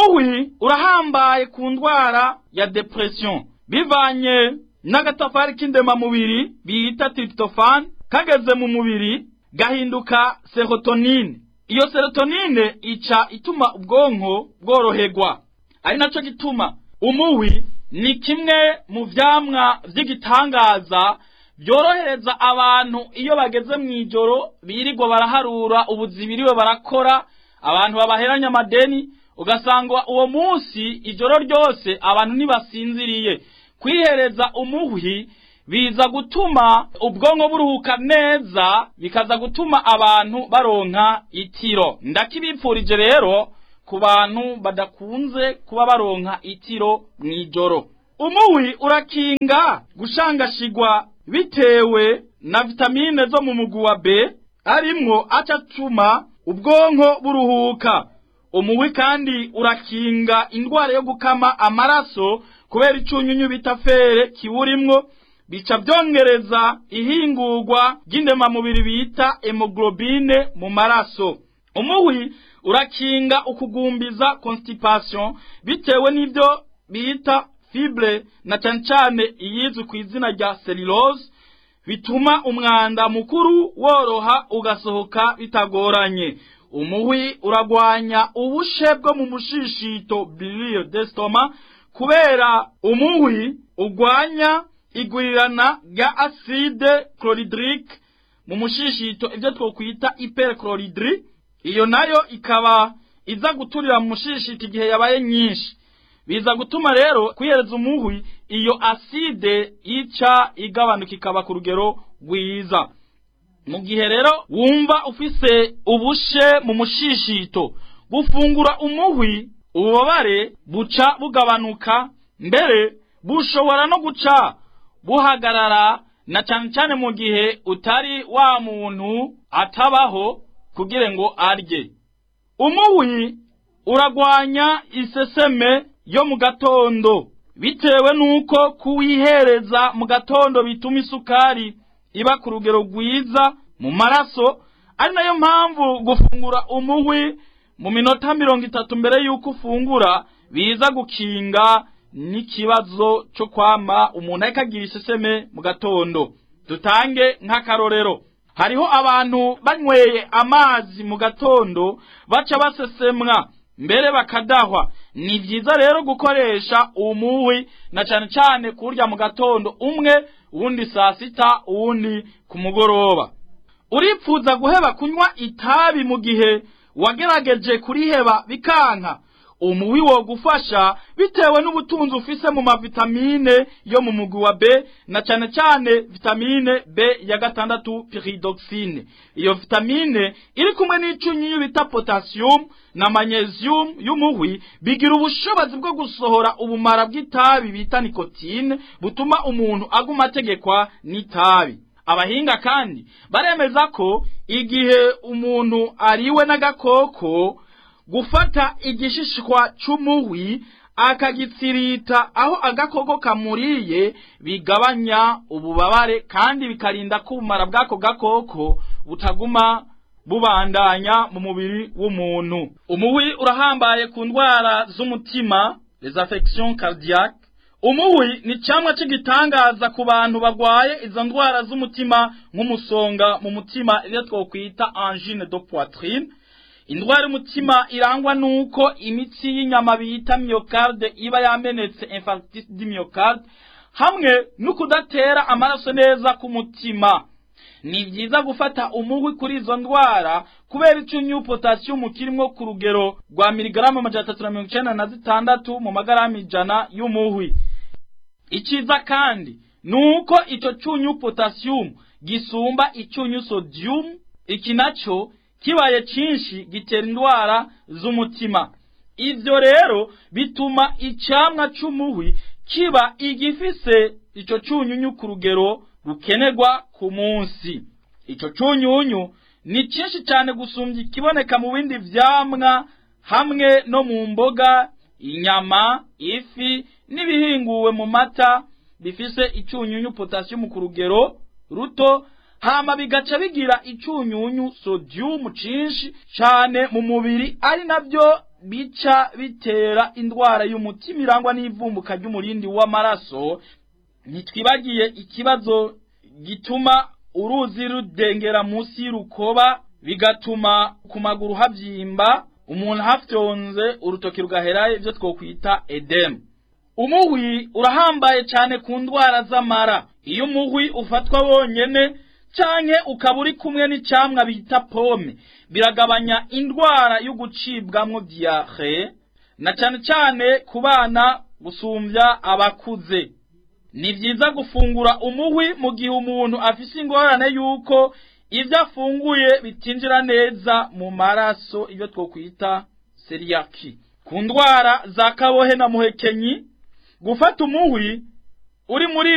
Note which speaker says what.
Speaker 1: umuhwi urahambaye ku ndwara ya depression bivanye n'agatafari k'indemamubiri bita tryptophan kageze mu mubiri gahinduka serotonine iyo serotonine ica ituma ubwonko bworoherwa ari naco gituma umuhwi ni kimwe mu vyamwa vy'igitangaza byorohereza abantu iyo bageze mu ijoro birirwa baraharura ubuzi biriwe barakora abantu babaheranya amadeni ugasanga uwo munsi ijoro ryose abantu ntibasinziriye kwihereza umuhwi biza gutuma ubwonko buruhuka neza bikaza gutuma abantu baronka itiro ndakibipfurije rero ku bantu badakunze kuba baronka itiro mw'ijoro umuhwi urakinga gushangashigwa bitewe na vitamine zo mu mugwi wa B arimwo acatuma ubwonko buruhuka umuhwi kandi urakinga indwara yo gukama amaraso kubera icunyunyu bita fere kiburimwo bica byongereza ihingurwa ry'indemamubiri bita hemoglobine mu maraso umuhwi urakinga ukugumbiza constipation bitewe n'ibyo bita fibre na cyane cyane iyizwi ku izina rya cellulose bituma umwanda mukuru woroha ugasohoka bitagoranye umuhwi uragwanya ubushe bwo mu mushishito biliyo d'estoma kubera umuhwi ugwanya igurirana rya acide chlorhydrique mu mushishito ibyo twokwita hyperchlorhydri iyo nayo ikaba iza guturira mu mushishito igihe yabaye nyinshi biza gutuma rero kwihereza umuhwi iyo aside ica igabanuka ikaba ku rugero rwiza mu gihe rero wumva ufise ubushe mu mushishito gufungura umuhwi ububabare buca bugabanuka mbere bushobora no guca buhagarara na cyane cyane mu gihe utari wa muntu atabaho kugira ngo arye umuhwi uragwanya iseseme yo mu gatondo bitewe nuko kuwihereza mu gatondo bituma isukari iba ku rugero rwiza mu maraso ari nayo mpamvu gufungura umuhwi mu minota mirongo itatu mbere y'uko ufungura biza gukinga n'ikibazo cyo kwama umuntu ariko agira iseseme mu gatondo dutange nk'akarorero hariho abantu banyweye amazi mu gatondo baca basesemwa mbere bakadahwa ni byiza rero gukoresha umuhwi na cyane cyane kurya mu gatondo umwe uwundi saa sita uwundi ku mugoroba uripfuza guheba kunywa itabi mu gihe wagerageje kuriheba bikanka umuhwi wo gufasha bitewe n'ubutunzi ufise mu mavitamine yo mu mugwi wa B na cyane cyane vitamine B ya gatandatu pyridoxine iyo vitamine iri kumwe n'icunyunyu bita potassium na magnesium y'umuhwi bigira ubushobozi bwo gusohora ubumara bw'itabi bita nikotine butuma umuntu aguma ategekwa n'itabi abahinga kandi baremeza ko igihe umuntu ariwe n'agakoko gufata igishishwa c'umuhwi akagitsirita aho agakoko kamuriye bigabanya ububabare kandi bikarinda ko ubumara bw'ako gakoko butaguma bubandanya mu mubiri w'umuntu umuhwi urahambaye ku ndwara z'umutima les affections cardiaques umuhwi ni cyamwa cy'igitangaza ku bantu barwaye izo ndwara z'umutima nk'umusonga mu mutima iyo twokwita angine de poitrine indwara y'umutima irangwa nuko imitsi y'inyama bita myocarde iba yamenetse infarctus du myocarde hamwe no kudatera amaraso neza ku mutima ni byiza gufata umuhwi kuri izo ndwara kubera icyunyu potassium kirimo ku rugero rwa miligaramu amajana atatu na mirongo icenda na zitandatu mu magarama ijana y'umuhwi iciza kandi nuko icyo cyunyu potassium gisumba icyunyu sodium iki nacyo kibaye cyinshi gitera indwara z'umutima ibyo rero bituma icyamwa cy'umuhwi kiba igifise icyo cyunyunyu ku rugero rukenerwa ku munsi icyo cyunyunyu ni cyinshi cyane gusumbya ikiboneka mu bindi vyamwa hamwe no mu mboga inyama ifi n'ibihinguwe mu mata bifise icyunyunyu potassium ku rugero ruto hama bigaca bigira icyunyunyu sodium cinshi cane mu mubiri ari navyo bica bitera indwara y'umutima irangwa n'ivumbuka ry'umurindi w'amaraso ntitwibagiye ikibazo gituma uruzi rudengera munsi y'urukoba bigatuma ku maguru havyimba umuntu hafyonze urutoki rugaherayo ivyo twokwita edemu umuhwi urahambaye cyane ku ndwara z'amara iyo umuhwi ufatwa wonyene canke ukaba uri kumwe n'icamwa bita pome biragabanya indwara yo gucibwamwo diare na cane cane ku bana gusumvya abakuze ni vyiza gufungura umuhwi mu gihe umuntu afise ingorane yuko ivyo afunguye bitinjira neza mu maraso iyo twokwita seriyaki ku ndwara za kabohe na muhekenyi gufata umuhwi uri muri